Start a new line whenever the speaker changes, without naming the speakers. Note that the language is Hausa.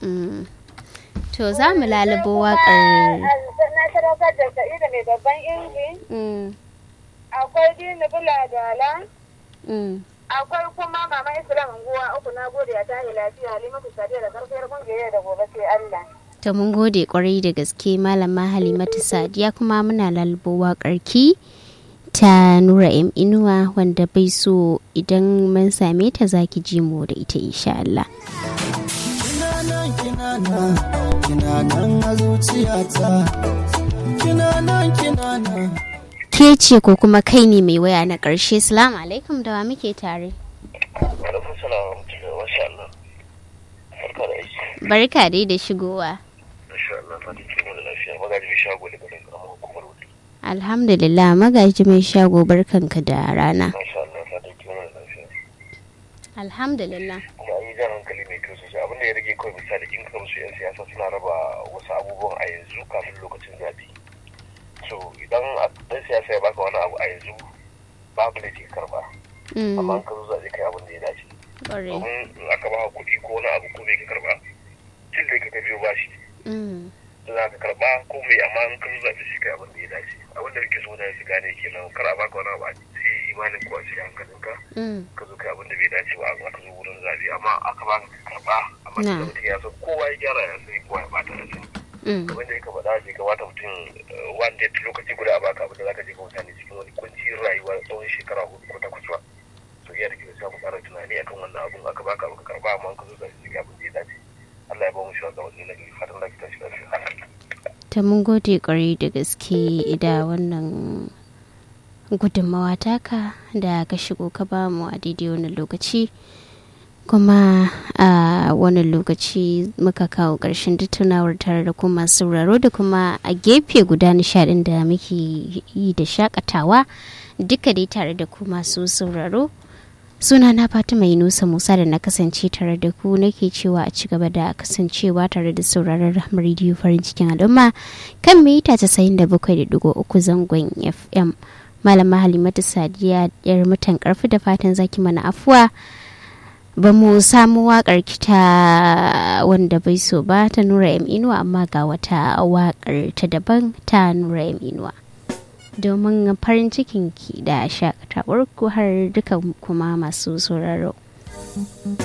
Mm. To za mu lalubo waƙar.
na sadaukar da sa'idu mai babban inji
Mm.
akwai dini bula dala
Mm.
akwai kuma mama islam unguwa uku na gode ya tahi lafiya halimatu sadiya da karfiyar kungiyar da gobe sai allah
To mun gode kwarai da gaske malama Halimatu Sadiya kuma muna lalubo waƙar ki ta Nura M Inuwa wanda bai so idan mun same ta zaki ji mu da ita insha Allah.
kina nan kina nan kina nan a zuciyata kina nan kina nan
Ke ce ko kuma kai ne mai waya na ƙarshe. Salamu alaikum da wa muke tare.
Alaikum salam wa rahmatullahi wa sha Allah. Barka da aiki.
Barka dai da shigowa.
Masha Allah, fatan kin wani lafiya. Magaji mai shago da garin karamar hukumar wuri.
Alhamdulillah magaji mai shago barkanka da rana.
Masha Allah, fatan kin wani lafiya.
Alhamdulillah.
Kuma an yi jan hankali mai kyau sosai. Abin da ya rage kawai misali in ka musu 'yan siyasa suna raba wasu abubuwan a yanzu kafin lokacin zaɓe. So idan ɗan siyasa ya baka wani abu a yanzu babu da ke karɓa. Amma
Mm.
in ka zo zaɓe kai abin da ya dace.
Ƙwarai.
Domin in aka ba kuɗi ko wani abu ko bai ka karɓa. Tun da ka biyo bashi.
Mm.
da za ka karba ko mai amma in kan zaɓi shi kai abin da ya dace abin da muke so da su gane kenan kar a baka wani abu a sai imanin ko a cikin hankalinka
Mm.
ka zo kai abin da bai dace ba aka zo wurin zaɓe amma aka baka ka karba amma
Na.
da mutum ya san kowa ya gyara ya sani kowa ya bata da sani
Mm.
kamar da ya kamata bai kamata mutum one day lokaci guda a baka abin da za ka je ka mutane cikin wani kuncin rayuwa tsawon shekara hudu ko takwas ba so iya da ke sai mu ƙara tunani akan wannan abun aka baka abu ka karba amma in ka zo zaɓe shi abin da ya dace Allah ya ba mu shi wanda wani na gari fatan lafiya shi lafiya
ta mun gode kwarai da gaske da wannan gudunmawa taka da ka shigo ka ba mu a daidai wannan lokaci kuma a wannan lokaci muka kawo ƙarshen tattaunawar tare da kuma sauraro da kuma a gefe guda nishaɗin da muke yi da shakatawa duka dai tare da ku masu sauraro suna na fatima yunusa musa da na kasance tare da ku nake cewa a ci gaba da kasancewa tare da sauraron rahmar rediyo farin cikin al'umma kan mita casa'in da bakwai da digo uku zangon fm malama halimatu sadiya yar mutan karfi da fatan zaki mana afuwa ba mu samu waƙar kita wanda bai so ba ta nura m inuwa amma ga wata waƙar ta daban ta nura m inuwa domin farin cikin ki da shakatawar ku har dukan kuma masu sauraro.